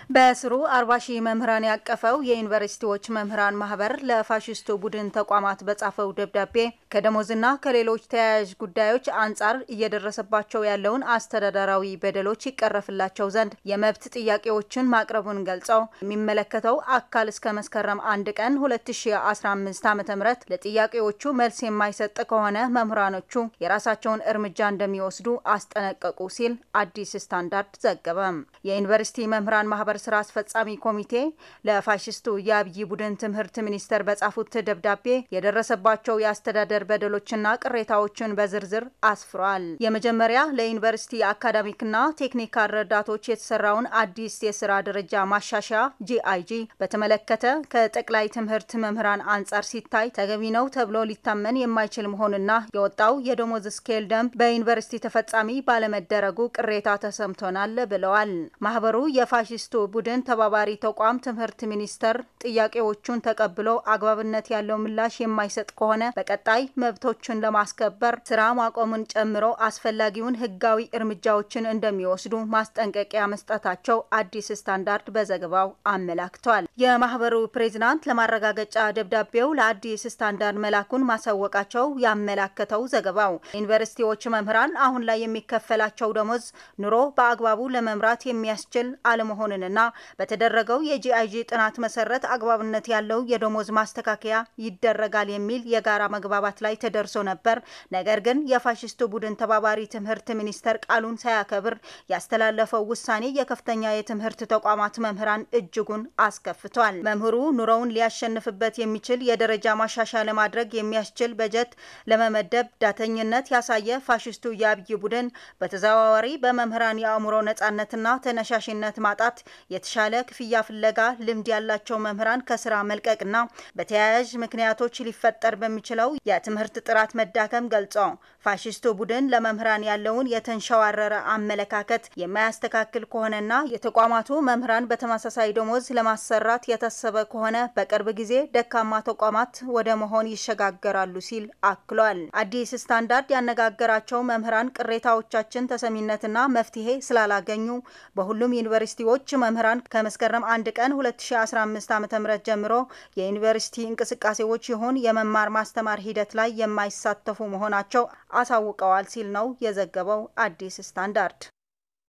በስሩ አርባ ሺህ መምህራን ያቀፈው የዩኒቨርሲቲዎች መምህራን ማህበር ለፋሽስቱ ቡድን ተቋማት በጻፈው ደብዳቤ ከደሞዝና ከሌሎች ተያያዥ ጉዳዮች አንጻር እየደረሰባቸው ያለውን አስተዳደራዊ በደሎች ይቀረፍላቸው ዘንድ የመብት ጥያቄዎችን ማቅረቡን ገልጸው የሚመለከተው አካል እስከ መስከረም አንድ ቀን 2015 ዓ.ም ለጥያቄዎቹ መልስ የማይሰጥ ከሆነ መምህራኖቹ የራሳቸውን እርምጃ እንደሚወስዱ አስጠነቀቁ ሲል አዲስ ስታንዳርድ ዘገበ። የዩኒቨርሲቲ መምህራን ማህበር ስራ አስፈጻሚ ኮሚቴ ለፋሽስቱ የአብይ ቡድን ትምህርት ሚኒስቴር በጻፉት ደብዳቤ የደረሰባቸው የአስተዳደር በደሎችና ቅሬታዎችን በዝርዝር አስፍሯል። የመጀመሪያ ለዩኒቨርሲቲ አካዳሚክና ቴክኒካል ረዳቶች የተሰራውን አዲስ የስራ ደረጃ ማሻሻያ ጂአይጂ በተመለከተ ከጠቅላይ ትምህርት መምህራን አንጻር ሲታይ ተገቢ ነው ተብሎ ሊታመን የማይችል መሆንና የወጣው የደሞዝ ስኬል ደንብ በዩኒቨርሲቲ ተፈጻሚ ባለመደረጉ ቅሬታ ተሰምቶናል ብለዋል። ማህበሩ የፋሽስቱ ቡድን ተባባሪ ተቋም ትምህርት ሚኒስቴር ጥያቄዎቹን ተቀብሎ አግባብነት ያለው ምላሽ የማይሰጥ ከሆነ በቀጣይ መብቶችን ለማስከበር ስራ ማቆምን ጨምሮ አስፈላጊውን ሕጋዊ እርምጃዎችን እንደሚወስዱ ማስጠንቀቂያ መስጠታቸው አዲስ ስታንዳርድ በዘገባው አመላክቷል። የማህበሩ ፕሬዚዳንት ለማረጋገጫ ደብዳቤው ለአዲስ ስታንዳርድ መላኩን ማሳወቃቸው ያመላከተው ዘገባው ዩኒቨርሲቲዎች መምህራን አሁን ላይ የሚከፈላቸው ደሞዝ ኑሮ በአግባቡ ለመምራት የሚያስችል አለመሆንንና በተደረገው የጂአይጂ ጥናት መሰረት አግባብነት ያለው የደሞዝ ማስተካከያ ይደረጋል የሚል የጋራ መግባባት ላይ ተደርሶ ነበር። ነገር ግን የፋሽስቱ ቡድን ተባባሪ ትምህርት ሚኒስቴር ቃሉን ሳያከብር ያስተላለፈው ውሳኔ የከፍተኛ የትምህርት ተቋማት መምህራን እጅጉን አስከፍቷል። መምህሩ ኑሮውን ሊያሸንፍበት የሚችል የደረጃ ማሻሻያ ለማድረግ የሚያስችል በጀት ለመመደብ ዳተኝነት ያሳየ ፋሽስቱ የአብይ ቡድን በተዘዋዋሪ በመምህራን የአእምሮ ነጻነትና ተነሻሽነት ማጣት የተሻለ ክፍያ ፍለጋ ልምድ ያላቸው መምህራን ከስራ መልቀቅና በተያያዥ ምክንያቶች ሊፈጠር በሚችለው የትምህርት ጥራት መዳከም ገልጾ ፋሽስቱ ቡድን ለመምህራን ያለውን የተንሸዋረረ አመለካከት የማያስተካክል ከሆነና የተቋማቱ መምህራን በተመሳሳይ ደሞዝ ለማሰራት የታሰበ ከሆነ በቅርብ ጊዜ ደካማ ተቋማት ወደ መሆን ይሸጋገራሉ ሲል አክሏል። አዲስ ስታንዳርድ ያነጋገራቸው መምህራን ቅሬታዎቻችን ተሰሚነትና መፍትሄ ስላላገኙ በሁሉም ዩኒቨርሲቲዎች መምህራን ከመስከረም አንድ ቀን 2015 ዓ.ም ጀምሮ የዩኒቨርሲቲ እንቅስቃሴዎች ይሁን የመማር ማስተማር ሂደት ላይ የማይሳተፉ መሆናቸው አሳውቀዋል ሲል ነው የዘገበው አዲስ ስታንዳርድ።